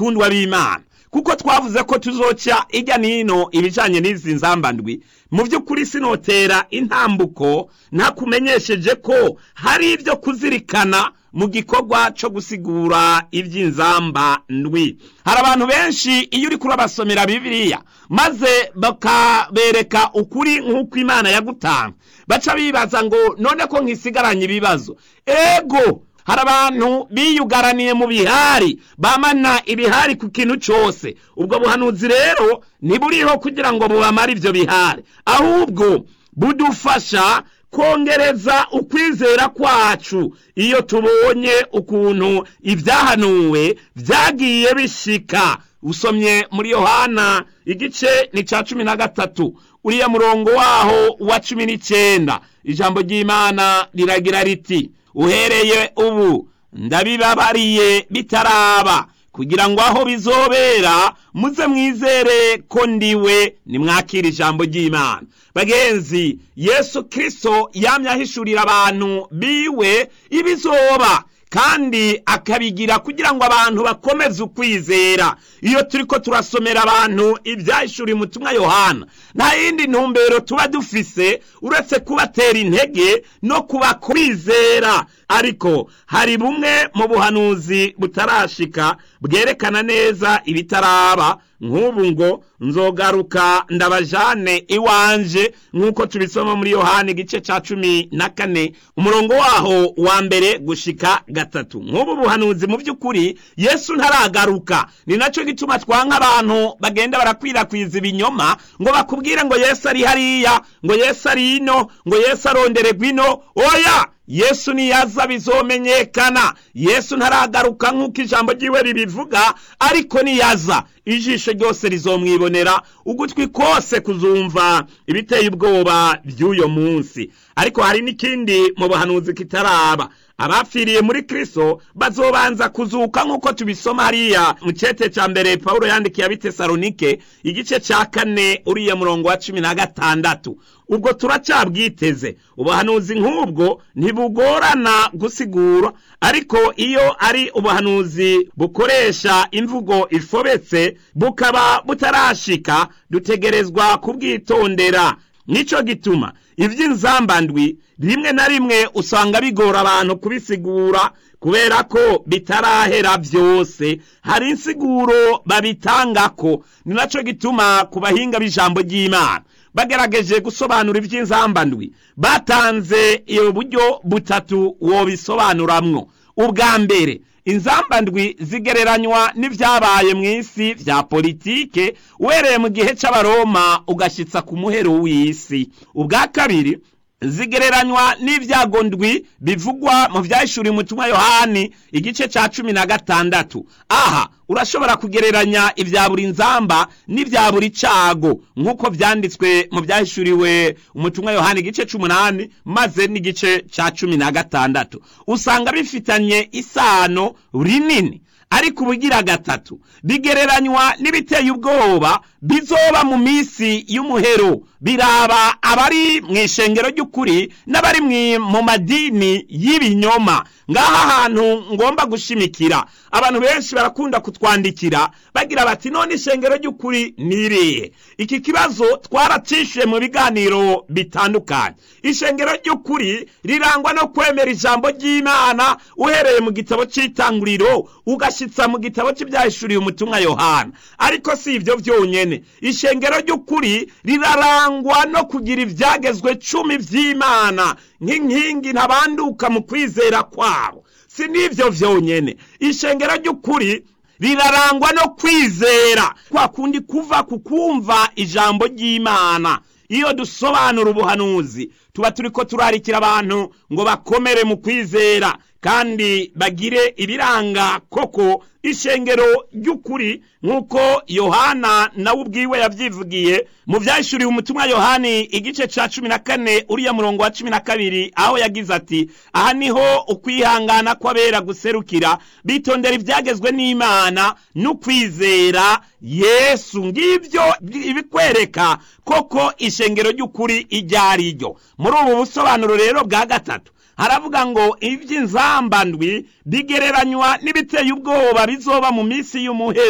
bakundwa b'imana kuko twavuze ko tuzoca ijya n'ino ibijanye n'izi nzambandwi mu by'ukuri sinotera intambuko ntakumenyesheje ko hari ibyo kuzirikana mu gikorwa cyo gusigura iby'inzamba ndwi hari abantu benshi iyo uri kurabasomera bibiliya maze bakabereka ukuri nk'uko imana yagutanga baca bibaza ngo none ko nkisigaranye ibibazo ego hari abantu biyugaraniye mu bihari bamana ibihari ku kintu cyose ubwo buhanuzi rero ntiburiho kugira ngo bubamare ibyo bihari ahubwo budufasha kongereza ukwizera kwacu iyo tubonye ukuntu ibyahanuwe byagiye bishika usomye muri yohana igice ni cya cumi na gatatu uriya murongo waho wa cumi n'icyenda ijambo ry'imana riragira riti uhereye ubu ndabibabariye bitaraba kugira ngo aho bizobera muze mwizere ko ndiwe nimwakira ijambo ry'imana bagenzi yesu kirisito yamye ahishurira abantu biwe ibizoba kandi akabigira kugira ngo abantu bakomeze ukwizera iyo turi ko turasomera abantu ibyahishuriye umutumwa yohana nta yindi ntumbero tuba dufise uretse kubatera intege no kubakwizera ariko hari bumwe mu buhanuzi butarashika bwerekana neza ibitaraba nk'ubu ngo nzogaruka ndabajane iwanje nk'uko tubisoma muri yohani igice cya cumi na kane umurongo waho wa mbere gushika gatatu nk'ubu buhanuzi mu by'ukuri yesu ntaragaruka ni nacyo gituma twanka abantu bagenda barakwirakwiza ibinyoma ngo bakubwire ngo yesu ari hariya ngo yesu ari ino ngo yesu arondererwa ino oya yesu niyaza bizomenyekana yesu ntaragaruka nk'uko ijambo ry'iwe ribivuga ariko niyaza ijisho ryose rizomwibonera ugutwi kose kuzumva ibiteye ubwoba by'uyo munsi ariko hari n'ikindi mu buhanuzi kitaraba abapfiriye muri kristo bazobanza kuzuka nk'uko tubisoma hariya mu cyete cya mbere pawulo yandikiye abitesalonike igice cya kane uriya murongo wa cumi na gatandatu ubwo turacyabwiteze ubuhanuzi nk'ubwo ntibugorana gusigura ariko iyo ari ubuhanuzi bukoresha imvugo ifobetse bukaba butarashika dutegerezwa kubwitondera nicyo gituma iby'inzambandwi rimwe na rimwe usanga bigora abantu kubisigura kubera ko bitarahera byose hari insiguro babitangako ni nacyo gituma ku bahinga b'ijambo ry'imana bagerageje gusobanura iby'inzambandwi batanze iyo buryo butatu wobisobanuramwo ubwa mbere inzambandwi zigereranywa n'ibyabaye mu isi bya politike uhereye mu gihe cy'abaroma ugashyitsa ku muhero w'isi ubwa kabiri zigereranywa n'ibyago ndwi bivugwa mu byahishuriye umutumwa yohani igice cya cumi na gatandatu aha urashobora kugereranya ibya buri nzamba n'ibya buri cago nk'uko byanditswe mu byahishuriwe umutumwa yohani igice c'umunani maze n'igice cya cumi na gatandatu usanga bifitanye isano rinini ariko ubugira gatatu bigereranywa n'ibiteye ubwoba bizoba mu minsi y'umuhero biraba abari mu ishengero ry'ukuri n'abari mu madini y'ibinyoma ngaha hantu ngomba gushimikira abantu benshi barakunda kutwandikira bagira bati none ishengero ry'ukuri ni irihe iki kibazo twaracishiye mu biganiro bitandukanye ishengero ry'ukuri rirangwa no kwemera ijambo ry'imana uhereye mu gitabo cy'itanguriro ugashyitsa mu gitabo cy'ibyahishuriye umutumwa yohana ariko si ibyo byonyine ishengero ry'ukuri rirarangwa no kugira ibyagezwe cumi by'imana nk'inkingi ntabanduka mu kwizera kwabo si n'ibyo byonyine ishengero ry'ukuri rirarangwa no kwizera kwa kundi kuva ku kumva ijambo ry'imana iyo dusobanura ubuhanuzi tuba turi ko turarikira abantu ngo bakomere mu kwizera kandi bagire ibiranga koko ishengero ry'ukuri nk'uko yohana nawe ubwiwe yabyivugiye mu byahishuriwe umutumwa yohani igice cya cumi na kane uriya murongo wa cumi na kabiri aho yagize ati aha niho ukwihangana kw'abera guserukira bitondera ibyagezwe n'imana n'ukwizera yesu ngibyo ibikwereka koko ishengero ry'ukuri iryo ari ryo muri ubu busobanuro rero bwa gatatu haravuga ngo iby'inzambandwi bigereranywa n'ibiteye ubwoba bizoba mu minsi y'umuhero